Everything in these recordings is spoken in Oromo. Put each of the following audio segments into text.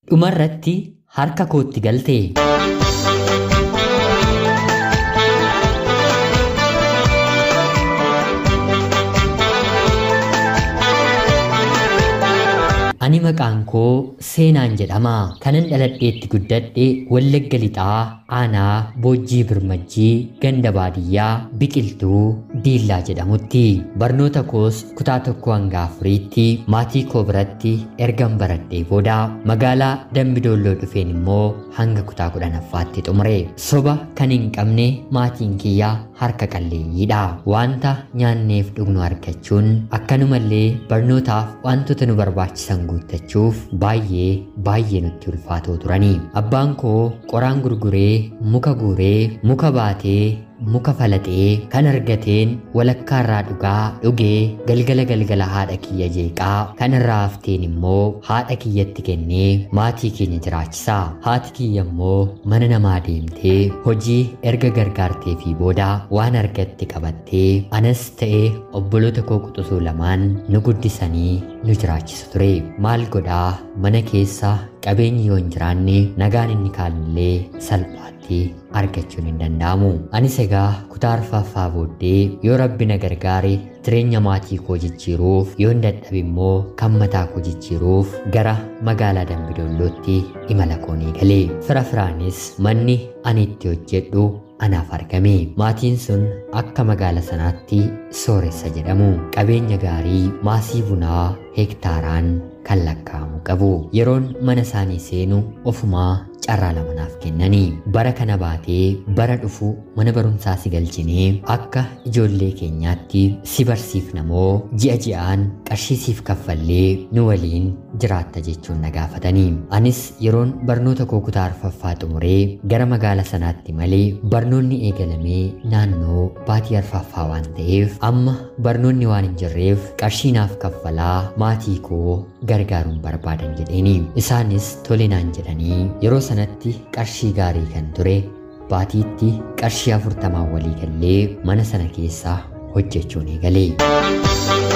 dhumarratti harka kootti galte. Ani maqaan koo seenaan jedhama. Kanan dhaladheetti guddadhe Wallagga Lixaa aanaa Boojjii Birmajjii ganda baadiyyaa biqiltuu Diillaa jedhamutti. Barnoota koos kutaa tokko hanga afuriitti maatii koo biratti ergan baradhee booda magaalaa Dambidoolloo dhufeen immoo hanga kutaa kudhanaffaatti xumure. Soba kan hin qabne maatiin kiyyaa harka qalleeyyiidha. Wanta nyaanneef dhugnu argachuun akkanumallee barnootaaf wantoota nu barbaachisan guuttachuuf baay'ee baay'ee nutti ulfaatoo turanii. Abbaan koo qoraan gurguree muka guuree muka baatee muka falaxee kan argateen walakkaa irraa dhugaa dhugee galgala galgala haadha kiyya jeeqaa kan irraa hafteen immoo haadha kiyyatti kennee maatii keenya jiraachisa. Haati kiyya immoo mana namaa deemtee hojii erga gargaartee fi booda waan argatte qabattee anas ta'ee obboloota koo quxisuu lamaan nu guddisanii nu jiraachisu ture. Maal godhaa mana keessa qabeenyi yoo hin jiraanne nagaan inni kaanillee salphaatti argachuun hin danda'amu. Anis egaa kutaa arfaffaa booddee yoo rabbi na gargaare jireenya maatii koo jijjiiruuf yoo hin dadhabe immoo kan mataa koo jijjiiruuf gara magaalaa Dambidoollootti imala koo ni galee. Fira firaanis manni ani itti hojjedhu anaaf argame. Maatiin sun akka magaala sanaatti sooressa jedhamu. Qabeenya gaarii maasii bunaa hektaaraan kan lakkaa'amu qabu. Yeroon mana isaanii seenu ofumaa carraa lama naaf kennanii bara kana baatee bara dhufu mana barumsaa si galchinee akka ijoollee keenyaatti si barsiifna moo ji'a ji'aan qarshii siif kaffallee nu waliin jiraatta jechuun na gaafatanii anis yeroon barnoota koo kutaa arfaffaa xumuree gara magaala sanaatti malee barnoonni eegalamee naannoo baatii arfaffaa waan ta'eef amma barnoonni waan hin jirreef qarshii naaf kaffalaa maatii koo gargaaruun barbaadan jedheeni isaanis tole naan jedhanii yeroo sanatti qarshii gaarii kan ture baatiitti qarshii afurtamaan walii gallee mana sana keessaa hojjechuun eegalee.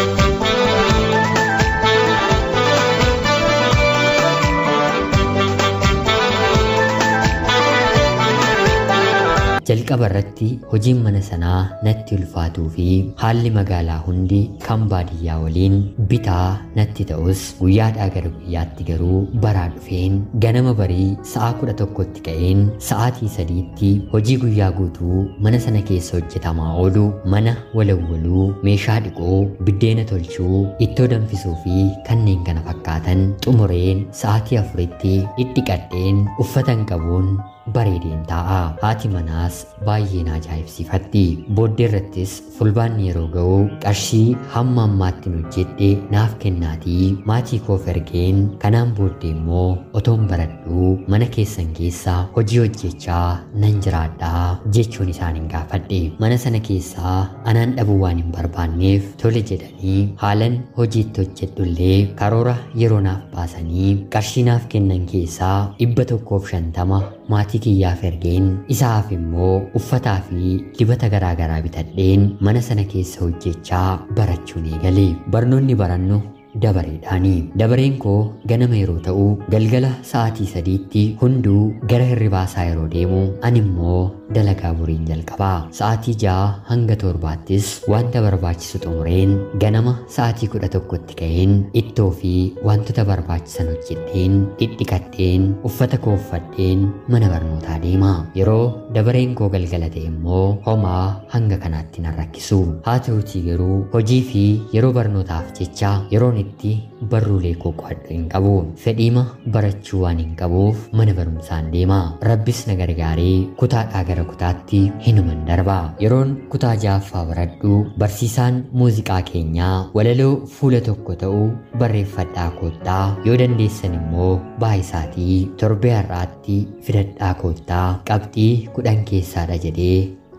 jalqaba irratti hojiin mana sanaa natti ulfaatuu fi haalli magaalaa hundi kan baadiyyaa waliin bitaa natti ta'us guyyaadhaa gara guyyaatti garuu baraa dhufeen ganama barii sa'a kudha tokkotti ka'een sa'aatii sadiitti hojii guyyaa guutuu mana sana keessa hojjetamaa oolu mana walawwaluu meeshaa dhiquu biddeena tolchuu ittoo danfisuu fi kanneen kana fakkaatan xumureen sa'aatii afuritti dhidhiqadheen uffatan qabuun bareedeen taa'a. Haati manaas baay'ee na ajaa'ibsiifatti. Booddee irrattis fulbaanni yeroo ga'u qarshii hamma ammaatti hojjedhe naaf kennaatii maatii koof ergeen kanaan booddee immoo otoon baradhuu mana keessan keessaa hojii hojjechaa nan jiraadhaa jechuun isaaniin gaafadhe. Mana sana keessaa anaan dhabuu waan hin barbaanneef tole jedhanii haalan hojiitti hojjedhullee karoora yeroo naaf baasanii qarshii naaf kennan keessaa dhibba tokkoof shantama maatii kiyyaaf ergeen isaaf immoo uffataa fi dibata garaagaraa bitadheen mana sana keessa hojjechaa barachuun eegale barnoonni barannu dabareedhaani. Dabareen koo ganama yeroo ta'u galgala sa'aatii sadiitti hunduu gara hirribaasaa yeroo deemu ani immoo dalagaa boriin jalqabaa. Sa'aatii ja'a hanga torbaattis wanta barbaachisu xumureen ganama sa'aatii kudha tokkotti ka'een ittoo fi wantoota barbaachisan hojjedheen dhidhiqadheen uffata koo uffadheen mana barnootaa deema. Yeroo dabareen koo galgala ta'e immoo homaa hanga kanaatti nan rakkisu. Haa ta'utii garuu hojii fi yeroo barnootaaf jecha yeroon itti barruulee koo qo'adhu hin qabu. Fedhiima barachuu waan hin qabuuf mana barumsaan deema. Rabbis na gargaaree kutaadhaa gara kutaatti hinuman darba. Yeroon kutaa ja'affaa baradhu barsiisaan muuziqaa keenyaa walaloo fuula tokko ta'u barreeffadhaa koottaa yoo dandeessan immoo baay'isaatii torbee har'aatti fidadhaa koottaa qabxii kudhan keessaadha jedhee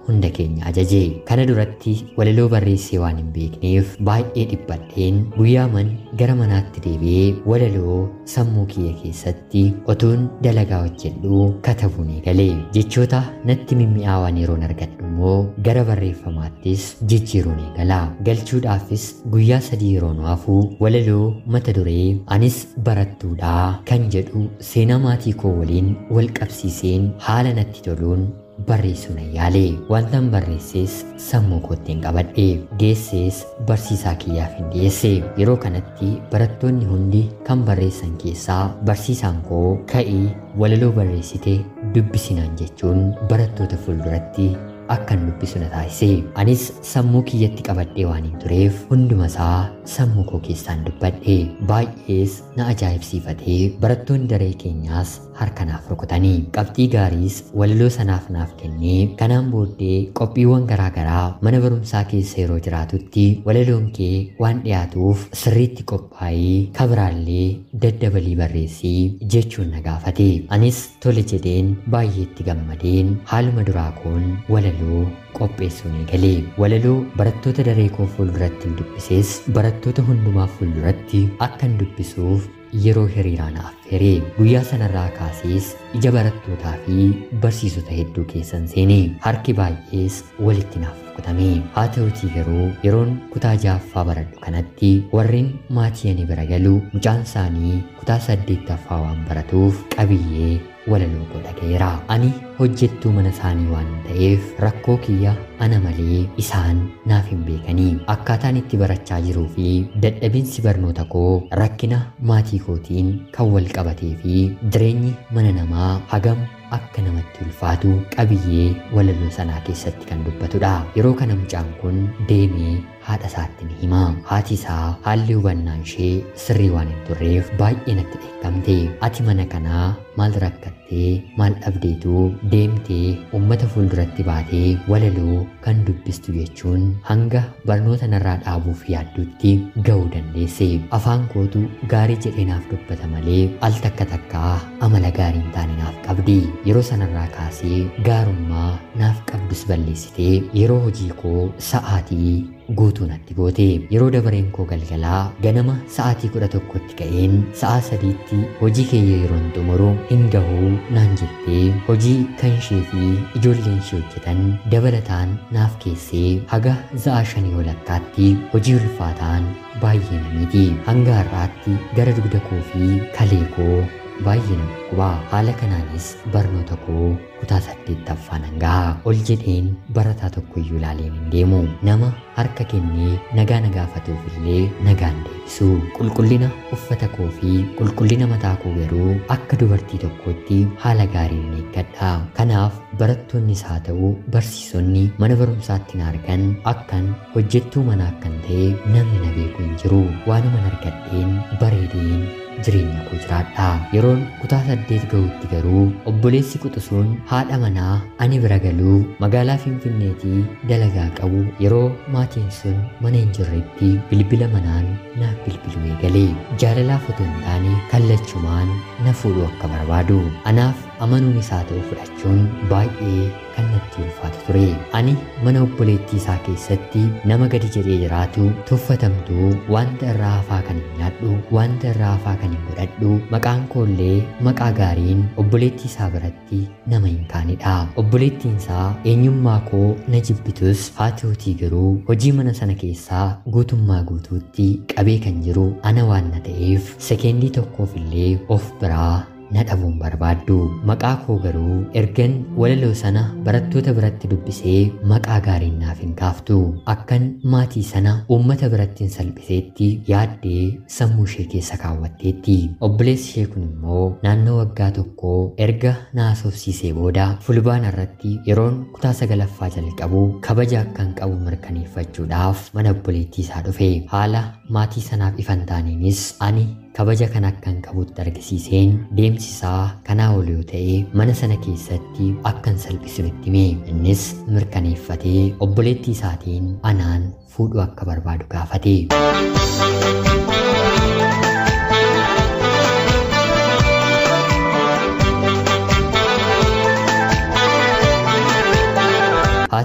hunda keenya ajaje kana duratti walaloo barreessee waan hin beekneef baay'ee dhiphadheen guyyaaman gara manaatti deebi'ee walaloo sammuu kiyya keessatti otuun dalagaa hojjedhu katabuun eegale jechoota natti mimmi'aawan yeroon argadhu immoo gara barreeffamaattis jijjiiruun eegala galchuudhaafis guyyaa sadii yeroon hafu walaloo mata duree anis barattuudha kan jedhu seenaa maatii koo waliin wal qabsiiseen haala natti toluun barreessuun yaale wantan barreessees sammuu koottiin qabadhe geessees barsiisaa kiyyaaf hin dhiyeesse yeroo kanatti barattoonni hundi kan barreessan keessaa barsiisaan koo ka'ii walaloo barreessite dubbisinaan jechuun barattoota fuulduratti akkan dubbisu na taasise anis sammuu kiyyatti qabadhee waan hin tureef hundumasaa sammuu koo keessaan dubbadhe baay'ees na ajaa'ibsiifatee barattoonni daree keenyaas harka naaf rukutanii qabxii gaariis walaloo sanaaf naaf kennee kanaan booddee qophiiwwan garaagaraa mana barumsaa keessa yeroo jiraatutti walaloon kee waan dhiyaatuuf sirriitti qophaa'ee kabiraallee daddabalii barreessii jechuun na gaafate anis tole jedheen baay'eetti gammadeen haaluma duraa koon walaloo qopheessuun eegalee walaloo barattoota daree koo fuulduratti hin dubbisees barattoota hundumaa fuulduratti akkan dubbisuuf yeroo hiriiraan affeeree guyyaa sanarraa kaasees ija barattootaa fi barsiisota hedduu keessan seenee harki baay'ees walitti naaf rukutame haa ta'utii garuu yeroon kutaa jaaffaa baradhu kanatti warreen maatii ani bira galu mucaan isaanii kutaa saddeettaffaa waan baratuuf qabiyyee walaloo koo dhaga'eera ani hojjettuu mana isaanii waan ta'eef rakkoo kiyya ana malee isaan naaf hin beekanii akkaataan itti barachaa jiruu fi dadhabinsi barnoota koo rakkina maatii kootiin kan wal qabatee fi jireenyi mana namaa hagam akka namatti ulfaatu qabiyyee walaloo sanaa keessatti kan dubbatudha yeroo kana mucaan kun deemee haadha isaatti ni hima haati isaa haalli hubannaan ishee sirrii waan hin turreef baay'ee natti dheekkamte ati mana kanaa maal rakkattee maal dhabdeetu deemtee ummata fuulduratti baatee walaloo kan dubbistu jechuun hanga barnoota narraa dhaabuuf yaaddutti ga'uu dandeesse afaan kootu gaarii jedhee naaf dubbata malee al takka takkaa amala gaarii hin taane naaf qabdi yeroo sanarraa kaasee gaarummaa naaf qabdus balleessitee yeroo hojii koo sa'aatii guutuu natti goote yeroo dabareen koo galgalaa ganama sa'aatii kudha tokkotti ka'een sa'a sadiitti hojii keeyya yeroon xumuru hin gahuu naan jettee hojii kan ishee fi ijoolleen ishee hojjetan dabalataan naaf keessee haga za'a shanii walakkaatti hojii ulfaataan baay'ee namiiti hanga har'aatti gara dugda koo fi kalee koo baay'ee nama dhukkuba haala kanaanis barnoota koo kutaa saddeettaffaan hangaa ol jedheen barataa tokko iyyuu ilaaleen hin deemu nama harka kennee nagaa na gaafatuuf illee nagaan deebisu qulqullina uffata koo fi qulqullina mataa koo garuu akka dubartii tokkootti haala gaariin eeggadha kanaaf barattoonnis haa ta'u barsiisonni mana barumsaatti na argan akkan hojjettuu manaa akkan ta'e namni na beeku hin jiru waanuma argadheen bareedeen jireenya koo jiraadha yeroon kutaa saddeet ga'utti garuu obboleessi quxisuun haadha manaa ani bira galuu magaalaa finfinneetii dalagaa qabu yeroo maatiin sun mana hin jirretti bilbila manaan naaf bilbiluu eegalee jaalalaaf otoo hin taane kallachumaan na fuudhuu akka barbaadu anaaf amanuun isaa ta'u fudhachuun baay'ee kan natti ulfaatu ture ani mana obboleettii isaa keessatti nama gadi jedhee jiraatu tuffatamtuu wanta irraa hafaa kan hin nyaadhu wanta irraa hafaa kan hin godhadhu maqaan koollee maqaa gaariin obboleettii isaa biratti nama hin kaanidha obboleettiin isaa eenyummaa koo na jibbitus haa ta'utii garuu hojii mana sana keessaa guutummaa guutuutti qabee kan jiru ana waan na ta'eef sekeendii tokkoof illee of biraa na dhabuun barbaaddu maqaa koo garuu ergan walaloo sana barattoota biratti dubbisee maqaa gaariin naaf hin kaaftu akkan maatii sana uummata biratti hin salphiseetti yaaddee sammuu ishee keessa kaawwatteetti obboleessi ishee kun immoo naannoo waggaa tokkoo erga na haasofsiisee booda fulbaana irratti yeroon kutaa sagalaffaa jalqabu kabaja akkan qabu mirkaneeffachuudhaaf mana obboleettii isaa dhufe haala maatii sanaaf ifan taaniinis ani kabaja kan akkan qabutti argisiiseen deemsisaa kanaa ol yoo ta'e mana sana keessatti akkan salphisutti hime innis mirkaneeffatee obboleettii isaatiin anaan fuudhuu akka barbaadu gaafate. haa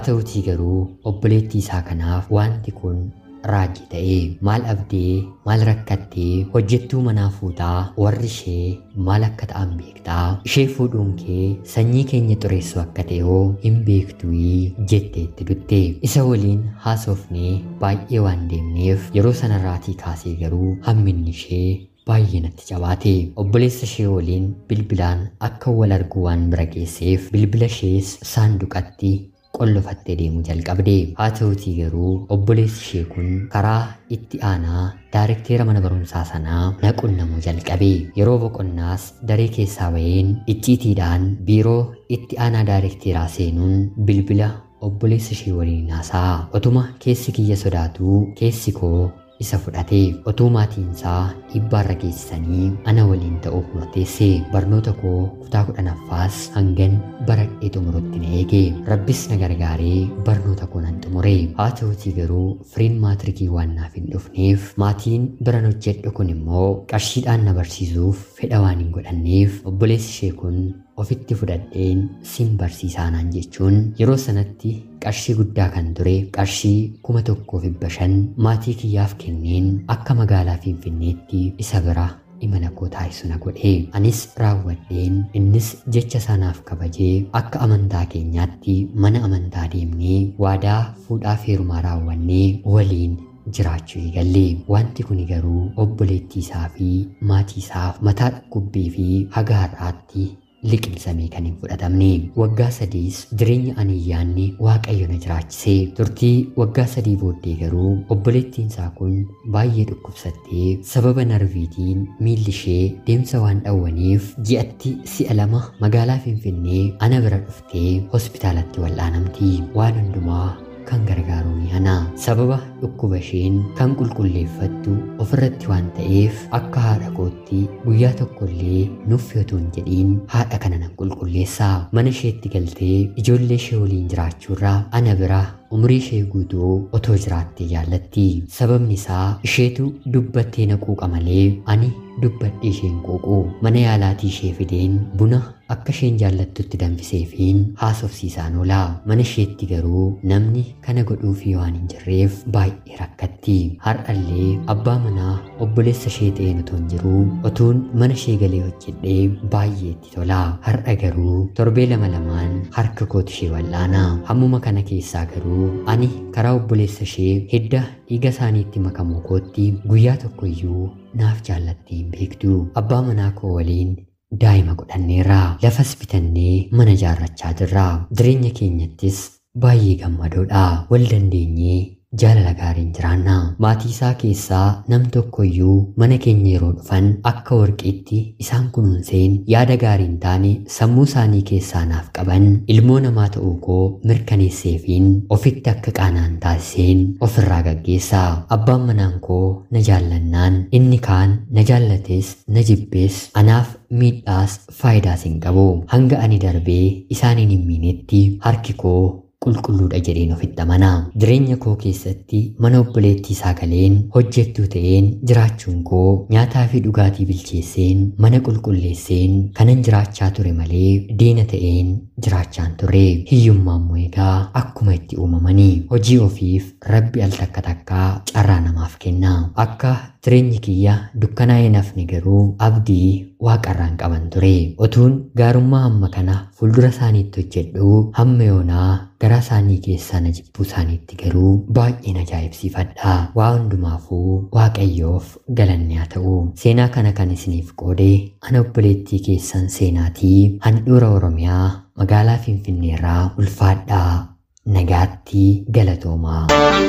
ta'utii garuu obboleettii isaa kanaaf wanti kun raajii ta'e maal abdee maal rakkattee hojjettuu manaa fuutaa warri ishee maal akka ta'an beektaa ishee fuudhuun kee sanyii keenya xureessu akka ta'e hoo hin beektuu jettee itti dutte isa waliin haasofnee baay'ee waan deemneef yeroo sanarraatii kaasee garuu hamminni ishee baay'ee natti cabaate obboleessa ishee waliin bilbilaan akka wal argu waan bira geesseef bilbila ishees saanduqatti qollofattee deemuu jalqabde haa ta'utii garuu obboleessi ishee kun karaa itti aanaa daarekteera mana barumsaa sanaa naqunnamuu jalqabe yeroo boqonnaas daree keessaa baheen icciitiidhaan biiroo itti aanaa daarekteeraa seenuun bilbila obboleessa ishee waliin haasa'a otuma keessi kiyya sodaatuu keessi koo isa fudhate otuu maatiinsaa dhibbaarra geessisanii ana waliin ta'uuf murteesse barnoota koo kutaa kudhanaffaas hangan baradhee xumurutti na eege rabbis na gargaaree barnoota koo nan xumure haa ta'utii garuu firiin maatirikii waan naaf hin dhufneef maatiin biran hojjedhu kun immoo qarshiidhaan na barsiisuuf fedha waan hin godhanneef obboleessi ishee kun ofitti fudhadheen sin barsiisaa naan jechuun yeroo sanatti qarshii guddaa kan ture qarshii kuma tokkoof dhibba shan maatii kiyyaaf kenneen akka magaalaa finfinneetti isa bira imala koo taasisu na godhe anis raawwadheen innis jecha sanaaf kabajee akka amantaa keenyaatti mana amantaa deemnee waadaa fuudhaaf heerumaa raawwannee waliin jiraachuu eegalle wanti kun garuu obboleettii isaa fi maatii isaaf mataa dhukkubbii fi haga har'aatti liqimsamee kan hin fudhatamne waggaa sadiis jireenya aniyyaanni waaqayyo na jiraachisee turtii waggaa sadii booddee garuu obboleettiin isaa kun baay'ee dhukkubsattee sababa narviitiin miilli ishee deemsa waan dhawwaniif ji'atti si'a lama magaalaa finfinnee ana bira dhuftee hospitaalatti wal'aanamti waan hundumaa kan gargaaru ni ana sababa dhukkuba isheen kan qulqulleeffattu ofirratti waan ta'eef akka haadha kootti guyyaa tokkollee nuuf yotuu hin jedhiin haadha kana nan qulqulleessaa mana isheetti galtee ijoollee ishee waliin jiraachuurraa ana bira umurii ishee guutuu otoo jiraattee jaallatti sababni isaa isheetu dubbattee na quuqa malee ani dubbadhee isheen quuqu mana yaalaatii ishee fideen buna akka isheen jaallattutti danfiseefiin haasofsiisaan oola mana isheetti garuu namni kana godhuufii waan hin jirreef baay'ee rakkatti har'allee abbaa manaa obboleessa ishee ta'een otoo hin jiruu otuun mana ishee galee hojjedhee baay'ee itti tola har'a garuu torbee lama lamaan harka kooti ishee wal'aana hammuma kana keessaa garuu ani karaa obboleessa ishee hidda dhiiga isaaniitti makamuu kootti guyyaa tokko iyyuu naaf jaallattee hin beektu abbaa manaa koo waliin daa'ima godhanneerra lafas bitannee mana ijaarrachaa jirra jireenya keenyattis baay'ee gammadoodha wal dandeenyee jaalala gaariin jiraanna maatii isaa keessaa nam tokko iyyuu mana keenya yeroo dhufan akka warqiitti isaan kunuunseen yaada gaariin taane sammuu isaanii keessaa naaf qaban ilmoo namaa ta'uu koo mirkaneesseefiin ofitti akka qaanaan taasiseen ofirraa gaggeessa abbaan manaan koo na jaallannaan inni kaan na jaallates na jibbees anaaf miidhaas faayidaas hin qabu hanga ani darbee isaaniin hin miinetti harki koo qulqulluudha jedheen ofitti amana jireenya koo keessatti mana obboleettii isaa galeen hojjettuu ta'een jiraachuun koo nyaataa fi dhugaatii bilcheesseen mana qulqulleesseen kanan jiraachaa ture malee diina ta'een jiraachaan ture hiyyummaa immoo egaa akkuma itti uumamanii hojii ofiif rabbi al takka takkaa carraa namaaf kenna akka jireenyi kiyya dukkanaa'ee nafni garuu abdii waaqarraan qaban ture otuun gaarummaa hamma kana fuuldura isaaniitti hojjedhu hamma yoonaa garaa isaanii keessaa na jibbuu isaaniitti garuu baay'een ajaa'ibsiifadha waa hundumaafuu waaqayyoof galanni haa ta'u seenaa kana kan isiniif qoode ana obboleettii keessan seenaatii handhuura oromiyaa magaalaa finfinneerraa ulfaadhaa nagaatti galatoomaa.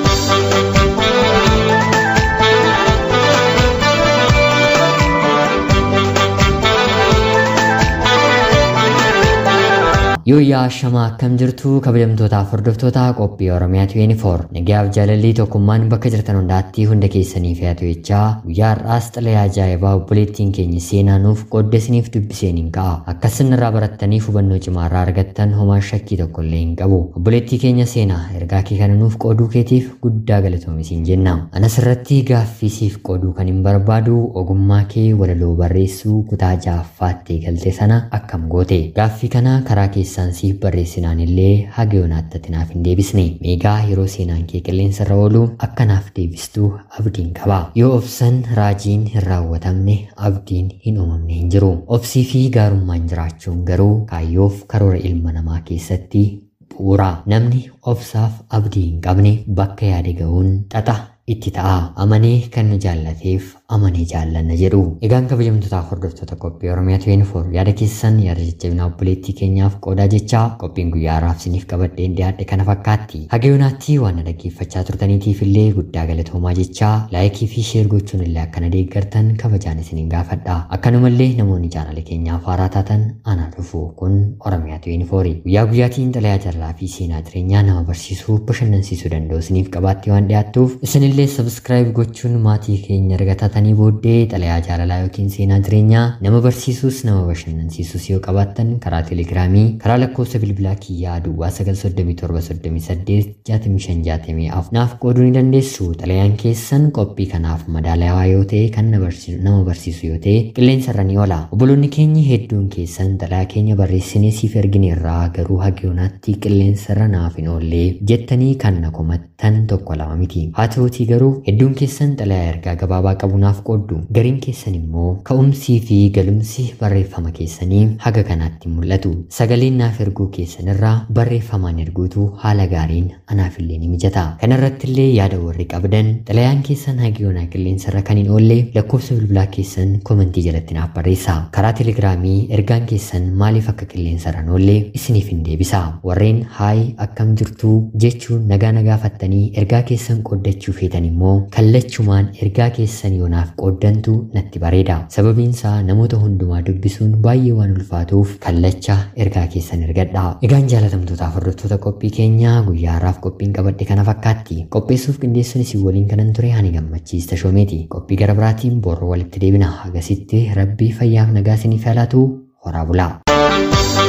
Yooyyaa shamaa akkam jirtu kabajamtootaaf hordoftoota qophii Oromiyaa 24 nagaaf jaalalli tokkummaan bakka jirtan hundaatti hunda keessaniif haa ta'u jechaa guyyaa har'aas xalayaa ajaa'ibaa obboleettiin keenya seenaa nuuf qoodde isiniif dubbiseen hin ka'a akkas irraa barattaniif hubannoo cimaa irraa argattan homaa shakkii tokko illee hin qabu obboleettii keenya seenaa ergaa kee kana nuuf qooduu keetiif guddaa galatoomisiin jenna anas irratti gaaffii siif qooduu kan hin barbaadu ogummaa kee walaloo barreessuu kutaa ja'affaatti galte sana akkam goote gaaffii kana karaa keessa keessaan siif barreessinaan illee haga yoonaatti ati naaf hin deebisne meegaa yeroo seenaan kee qilleensa irra oolu akka naaf deebistuu abdiin qaba yoo obsan raajiin hin raawwatamne abdiin hin uumamne hin jiru obsii fi gaarummaan jiraachuun garuu kaayyoof karoora ilma namaa keessatti bu'uura namni obsaaf abdii hin qabne bakka yaade ga'uun xaxa itti ta'a amanee kan nu jaallateef amanee jaallanna jedhu egaan kabajamtootaaf hordoftoota qophii oromiyaa 24 yaada keessan yaada jajjabinaa obboleettii keenyaaf qoodaa jechaa qophiin guyyaa har'aaf isiniif qabadheen dhiyaadhe kana fakkaatti haga yoonaatti waan na dhaggeeffachaa turtaniitiif illee guddaa galatoomaa jechaa laayikii fi sheer gochuun illee akkana deeggartan kabajaan isiniin gaafadha akkanumallee namoonni chaanala keenyaaf haaraa taatan anaa dhufu kun oromiyaa 24 guyyaa guyyaatiin xalayaa jaalala fi seenaa jireenyaa nama barsiisuu bashannansiisuu danda'u isiniif qabaatti waan dhiyaattuuf isinillee sabskraayib gochuun maatii keenya argataa taatanii booddee xalayaa jaalalaa yookiin seenaa jireenyaa nama barsiisuus nama bashannansiisuus yoo qabaattan karaa teelegiraamii karaa lakkoofsa bilbilaa kiyyaa duwwaa 937 naaf qooduu ni dandeessu xalayaan keessan qophii kanaaf madaalawaa yoo ta'e kan nama barsiisu yoo ta'e qilleensa irra ni oola obboloonni keenya hedduun keessan xalayaa keenya barreessinee siif ergine irraa garuu haga yoonaatti qilleensa irra naaf hin oollee jettanii kan na komattan tokko lama miti haa ta'uutii garuu hedduun keessan xalayaa ergaa gabaabaa qabu naaf qooddu gariin keessan immoo ka'umsii fi galumsi barreeffama keessanii haga kanaatti mul'atu sagaleen naaf erguu keessan irraa barreeffamaan erguutu haala gaariin anaaf illee ni mijata kanarratti illee yaada warri qabdan xalayaan keessan haga yoonaa qilleensa irra kan hin oolle lakkoofsa bilbilaa keessan komentii jalatti naaf barreessa karaa teelegiraamii ergaan keessan maaliif akka qilleensa irra hin oolle isiniif hin deebisa warreen haay akkam jirtuu jechuun nagaa nagaafattanii ergaa keessan qooddachuu feetan immoo kallachumaan ergaa keessan yoonaaf qooddantu natti bareeda sababiinsaa namoota hundumaa dubbisuun baay'ee waan ulfaatuuf kallacha ergaa keessan ergadha egaan jaalatamtootaaf hordoftoota qophii keenyaa guyyaa har'aaf qophiin qabadhe kana fakkaatti qopheessuuf qindeessuun isin waliin kanan ture ani gammachiista shoomeeti qophii gara biraatiin borro walitti deebina hagasitti rabbii fayyaaf nagaa isiniif haalaatu horaa bulaa